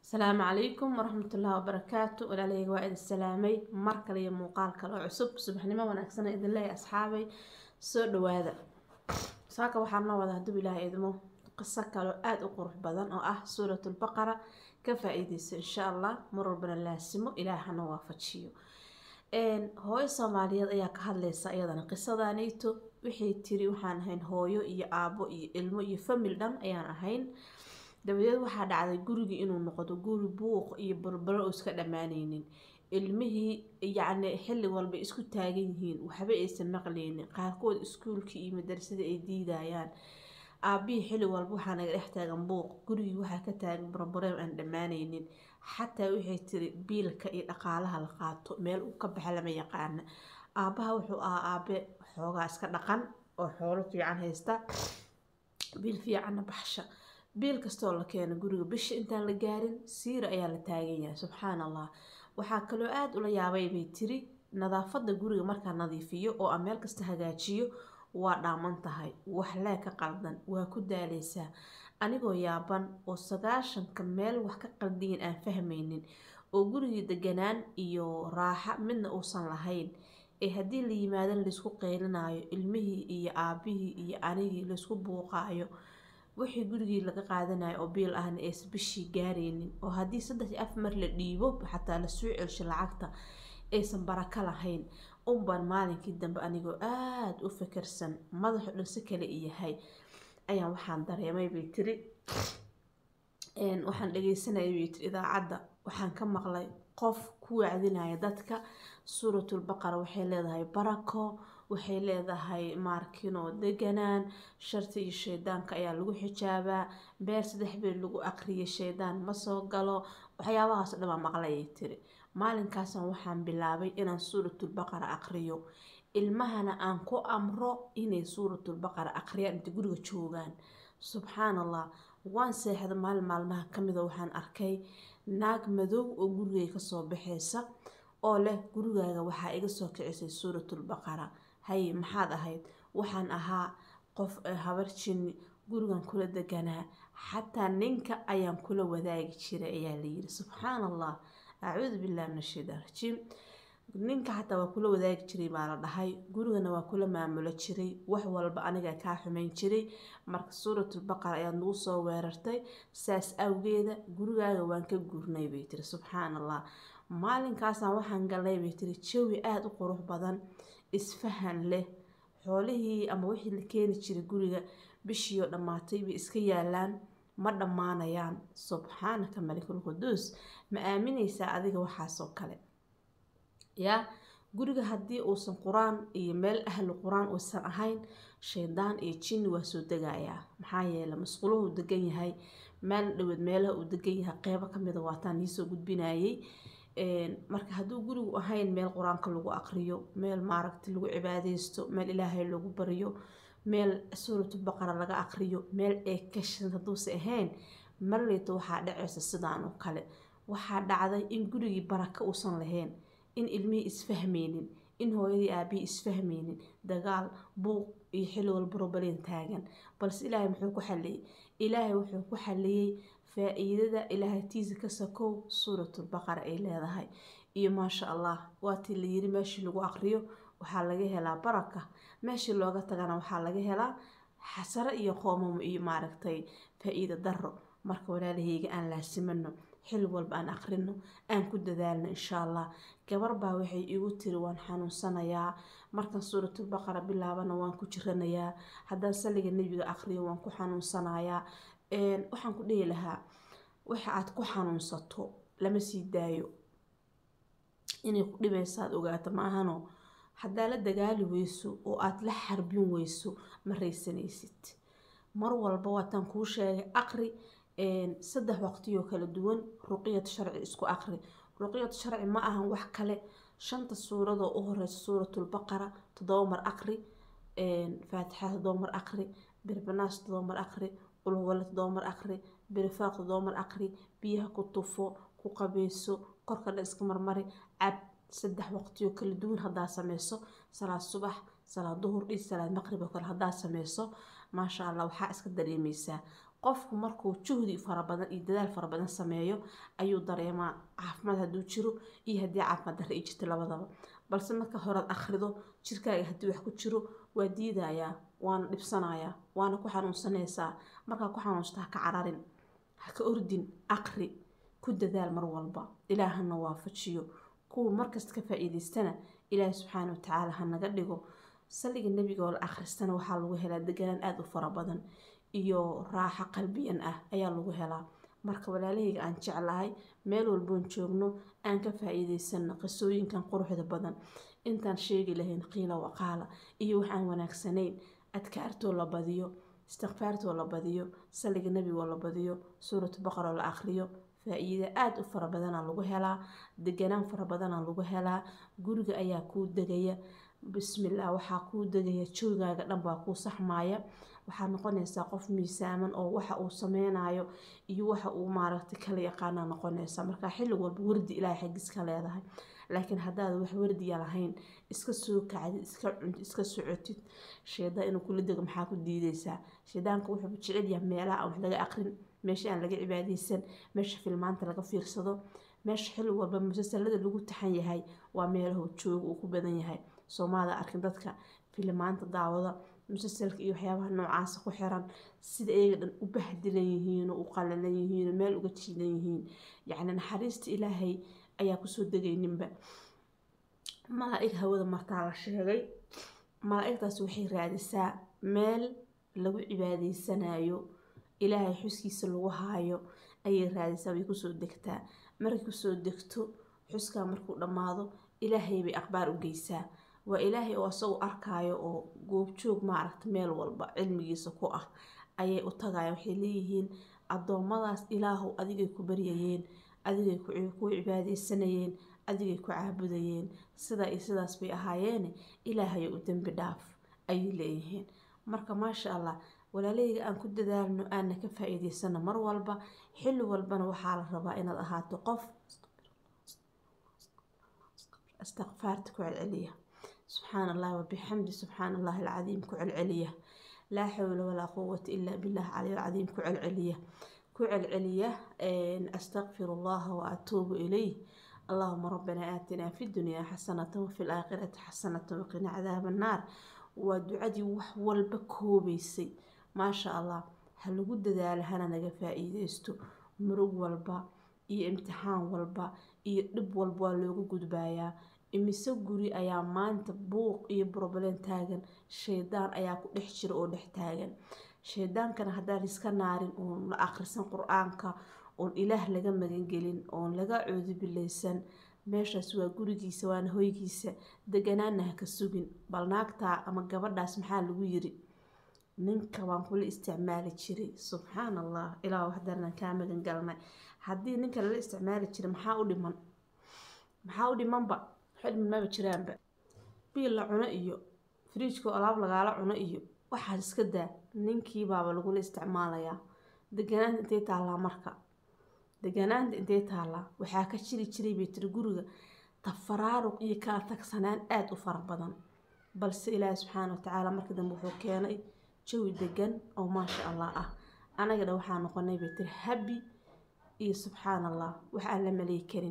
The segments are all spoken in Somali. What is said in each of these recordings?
asalaamu calaykum waraxmatullaahi wabarakaatu walaalahayga waa idin salaamay mar kale iyo muuqaal kale oo cusub subaxnimo wanaagsana idin leeyahay asxaabay soo dhawaada saaka waxaan noo wada hadduu ilaahay idmo qiso kaloo aada u qurux badan oo ah suuratulbaqara ka faa-iideyso insha allah mar walbana laasimo ilaahana waafajiyo hooyo soomaaliyeed ayaa ka hadlaysa iyadana qisadaniito waxay tiri waxaan ahayn hooyo iyo aabo iyo ilmo iyo famil dhan ayaan ahayn dabadeed waxaa dhacday gurigii inuu noqdo guri buuq iyo balbalo oo iska dhammaaneynin ilmihii yacni xilli walba isku taagan yihiin waxba aysan maqleynin qaarkood iskuulkii iyo madarasada ay diidayaan aabihii xilli walba waxaa naga dhex taagan buuq gurigii waxaa ka taagan barbareem aan dhammaaneynin xataa waxay tiri biilka iyo dhaqaalaha la qaato meel uu ka baxa lama yaqaana aabaha wuxuu ahaa aabe xoogaa iska dhaqan oo xoolo fiican haysta biil fiicanna baxsha biil kastoo la keeno guriga bisha intaan la gaarin siira ayaa la taagan yahay subxaan allah waxaa kaloo aada ula yaabay bay tiri nadaafadda guriga markaa nadiifiyo oo aan meel kasta hagaajiyo waa dhaaman tahay wax lee ka qaldan waa ku daaleysaa anigoo yaaban oo sagaashanka meel wax ka qaldiyin aan fahmaynin oo gurigii deganaan iyo raaxa midna uusan lahayn ee haddii la yimaadan laysku qeylinayo ilmihii iyo aabihii iyo anigii laysku buuqaayo wixii gurigii laga qaadanayo oo biil ahna aysan bishii gaaraynin oo haddii saddex iyo af mar la dhiibo xataa la soo celsho lacagta aysan barako lahayn unbaan maalinkii dambe anigoo aada u fikirsan madaxu dhan si kale iyahay ayaan waxaan dareemay bay tiri waxaan dhageysanayay bay tiri idaacadda waxaan ka maqlay qof ku wacdinaya dadka suuratulbaqara waxay leedahay barako waxay leedahay maarkino deganaan sharti iyo shaydaanka ayaa lagu xijaabaa beer saddex beer lagu aqriyay shaydaan ma soo galo waxyaabahaas dhamaa maqlayay tiri maalinkaasna waxaan bilaabay inaan suuratulbaqara aqriyo ilmahana aan ku amro inay suuratulbaqara aqriyaan inta guriga joogaan subxaan allah waan seexda maalin maalmaha kamida waxaan arkay naag madow oo gurigay kasoo baxeysa oo leh gurigaaga waxaa iga soo kicisay suuratulbaqara haye maxaad ahayd waxaan ahaa qof habar jinni gurigan kula deganaa xataa ninka ayaan kula wadaagi jiray ayaa layiri subxaan allah acuudu billahi min ashaytaan rajiim ninka xataa waa kula wadaagi jiray baa la dhahay gurigana waa kula maamulo jiray wax walba aniga kaa xumeyn jiray marka suuratulbaqara ayaad nagu soo weerartay saas awgeeda gurigaaga waan ka gurnay bay tiri subxaan allah maalinkaasaan waxaan galnay bay tiri jawi aada u qurux badan isfahan leh xoolihii ama wixii la keeni jiray guriga bishiioo dhammaatay bay iska yaalaan ma dhammaanayaan subxaanaka malikul quduus ma aamineysaa adiga waxaasoo kale yaa guriga haddii uusan qur-aan iyo meel ahlu qur-aan uusan ahayn shaydaan iyo jinni waa soo degayaa maxaa yeele masquuluhu degan yahay meel dhaweed meelaha uu degan yahay qeybo kamida waataan niisoo gudbinayay marka hadduu gurigu ahayn meel qur-aanka lagu aqriyo meel maaragta lagu cibaadeysto meel ilaahay lagu baryo meel suuratulbaqara laga aqriyo meel eekashan hadduuse ahayn marleyta waxaa dhaceysa sidaan oo kale waxaa dhacday in gurigii baraka uusan lahayn in ilmihii isfahmeynin in hooyadii aabihii isfahmeynin dagaal buuq iyo xilli walba robaleen taagan balse ilaahay muxuu ku xaliyey ilaahay wuxuu ku xaliyey faa-iidada ilaahatiisa ka sakow suuratulbaqara ay leedahay iyo maasha allah waatii la yiri meeshii lagu aqriyo waxaa laga helaa baraka meeshii looga tagana waxaa laga helaa xasaro iyo qoomamo iyo maaragtay faa-iida daro marka walaalahayga aan laasimano xil walba aan aqrino aan ku dadaalno insha allah gabar baa waxay igu tiri waan xanuunsanayaa markan suuratulbaqara bilaabana waan ku jiranayaa haddaan saliga nebiga aqriyo waan ku xanuunsanayaa waxaan ku dhihi lahaa waxa aad ku xanuunsato lama sii daayo inay ku dhibaysaad ogaato maahano haddaa la dagaali weyso oo aada la xarbin weyso ma raysanaysid mar walba waataan kuu sheegay aqri saddex waqtiyoo kala duwan ruqyad sharci isku aqri ruqyad sharci ma ahan wax kale shanta suuradoo u horeysa suuratulbaqara toddoba mar aqri faatixa toddoba mar aqri birbanaas toddoba mar aqri qulwale toddoba mar aqri birifaaq toddoba mar aqri biyaha ku tufo ku qabeyso korka dhan iska marmari cab saddex waqtiyoo kala duwan haddaa sameyso salaad subax salaad duhur iyo salaad maqrib oo kale haddaa sameyso maasha allah waxaa iska dareemeysaa qofku markuu juhdi fara badan iyo dadaal fara badan sameeyo ayuu dareemaa caafimaad hadduu jiro iyo haddii caafimaad darra ay jirto labadaba balse marka horead akhrido jirkaaga haddii wax ku jiro waa diidayaa waana dhibsanayaa waana ku xanuunsanaysaa markaa ku xanuunsta ha ka cararin ha ka ordin aqri ku dadaal mar walba ilaahana waafajiyo kuwa markasta ka faa-iideystana ilaahi subxaana watacaala ha naga dhigo saliga nebiga oo la akhristana waxaa lagu helaa deganaan aada u fara badan iyo raaxo qalbiyan ah ayaa lagu helaa marka walaalahayga aan jeclahay meel walboon joogno aan ka faa-iideysano qisooyinkan quruxda badan intaan sheegi lahayn qiila waqaala iyo wax aan wanaagsanayn adkaartoo la badiyo istikfaartoo la badiyo saliga nebigoo la badiyo suuratu baqaroo la akhriyo faa-iida aada u fara badanaa lagu helaa deganaan fara badanaa lagu helaa guriga ayaa kuu degaya bismillah waxaa kuu degaya joogaaga dhan baa kuu saxmaaya waxaad noqonaysaa qof miisaaman oo waxa uu sameynayo iyo waxa uu maaragtay kala yaqaana noqonaysaa marka xilli walba wardi ilaahay xaggiis ka leedahay laakiin haddaad wax wardiya lahayn iska soo kacdid iska cuntid iska socotid sheedaan inuu kula dego maxaa ku diideysaa sheedaanka wuxuu jecel yahay meelaha aan wax laga aqrin meesha aan laga cibaadeysan meesha filmaanta laga fiirsado meesha xilli walba musalsalada lagu taxan yahay waa meelaha jooga uu ku badan yahay soomaalida arkin dadka filimaanta daawada musalsalka iyo waxyaabaha noocaasa ku xiran sida iyaga dhan u bahdilan yihiin oo u qalalan yihiin oo meel uga jiidan yihiin yacni naxariista ilaahay ayaa kusoo degayninba malaa-ig hawada martaa la sheegay malaa-igtaas waxay raadisaa meel lagu cibaadeysanayo ilaahay xuskiisa lagu haayo ayay raadisaa way kusoo degtaa markay kusoo degto xuskaa markuu dhammaado ilaahay bay akhbaar u geysaa waa ilaahay oo asagoo arkaayo oo goobjoog maaragta meel walba cilmigiisa ku ah ayay u tagaya waxay leeyihiin addoommadaas ilaahow adigay ku baryayeen adigay ku cibaadeysanayeen adigay ku caabudayeen sidaa iyo sidaas bay ahaayeene ilaahayo u dembi dhaaf ayay leeyihiin marka maasha allah walaalahayga aan ku dadaalno aana ka faa-iideysano mar walba xilli walbana waxaa la rabaa inaad ahaato qof istikfaarta ku celceliya subxaana allahi wabixamdi subxaana allahi alcadiim ku celceliya laa xawla walaa quwata ilaa billah caliy alcadiim ku celceliya ku celceliya astaqfir allaha wa atuubu ilayh allahuma rabbana aatinaa fi dunyaa xasanata wafi laakhirati xasanata waqina cadaaba annaar waa ducadii wax walba koobeysay maasha allah ha lagu dadaalo hana naga faa-iideysto murug walba iyo imtixaan walba iyo dhib walba waa loogu gudbaayaa imise guri ayaa maanta buuq iyo broblem taagan shaydaan ayaa ku dhex jira oo dhex taagan shaydaankana haddaan iska naarin oon la akhrisan qur-aanka oon ilaah laga magangelin oon laga coodubileysan meeshaas waa gurigiisa waana hoygiisa deganaana ha ka sugin bal naagtaa ama gabadhaas maxaa lagu yiri ninka waan kula isticmaali jiray subxaan allah ilaa waxdaranaan kaa magan galnay haddii ninka lala isticmaali jiray maxaa u dhiman maxaa u dhimanba waxa dhiman maba jiraanba biil la cuno iyo firiijkoo alaab lagaala cuno iyo waxaas iska daa ninkii baaba lagula isticmaalayaa deganaanta intay taallaa marka deganaanta intay taallaa waxaa ka jiri jiray bay tiri guriga tafaraaruq iyo kala tagsanaan aada u fara badan balse ilaahi subxaana watacaala markii dambe wuxuu keenay jawi degan oo maasha allah ah anagana waxaa noqonay bay tiri habi iyo subxaan allah wax aan la malay karin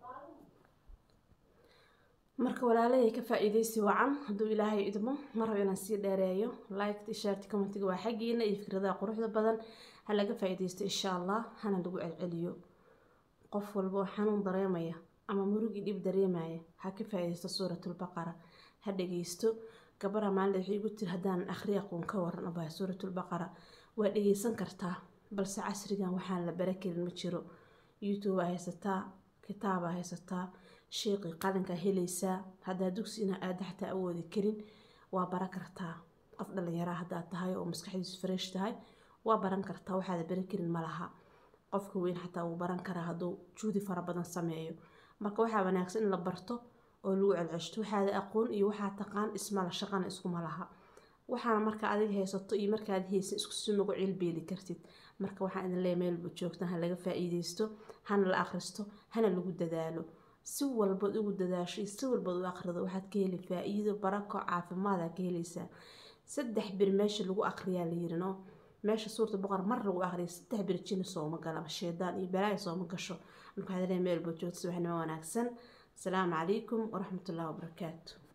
marka walaalahey ka faa-iideysi wacan hadduu ilaahay idmo ma rabo inaan sii dheereeyo liked ishaarti commentiga waa xaggiina iyo fikradaha quruxda badan ha laga faa-iideysto insha allah hana lagu celceliyo qof walba oo xanuun dareemaya ama murugii dhib dareemaya ha ka faa-iideysto suuratulbaqara ha dhageysto gabadha maalinta waxay igu tiri haddaanan akhri aqoon ka waran abaa suuratulbaqara waa dhageysan kartaa balse casrigan waxaan la bara karin ma jiro youtube aa haysataa kitaabaa haysataa sheeqii qalinkaa helaysaa haddaa dugsina aada xataa awoodi karin waa baran kartaa qof dhalinyaraa haddaad tahay oo maskaxdiisu fresh tahay waa baran kartaa waxaada bari karin malaha qofka weyn xataa wuu baran karaa hadduu juudi fara badan sameeyo marka waxaa wanaagsan in la barto oo lagu celceshto waxaada aqoon iyo waxaa taqaan ismala shaqana iskuma laha waxaana marka adiga haysato iyo markaad haysan isku si nagu cilbeeli kartid marka waxaan idin leeya meelba joogtaan ha laga faa-iideysto hana la akhristo hana lagu dadaalo si walbaad ugu dadaasho iyo si walbaad u akhrido waxaad ka heli faa-iido barako caafimaada ka helaysaa saddex bir meesha lagu akhriyaa la yiri no meesha suurta boqor mar lagu aqriya saddex birjina sooma gala ama sheedaan iyo balaaya sooma gasho marka waxaad leeyahay meel boo joogta subaxnimo wanaagsan asalaamu calaykum waraxmatullahi wabarakaatu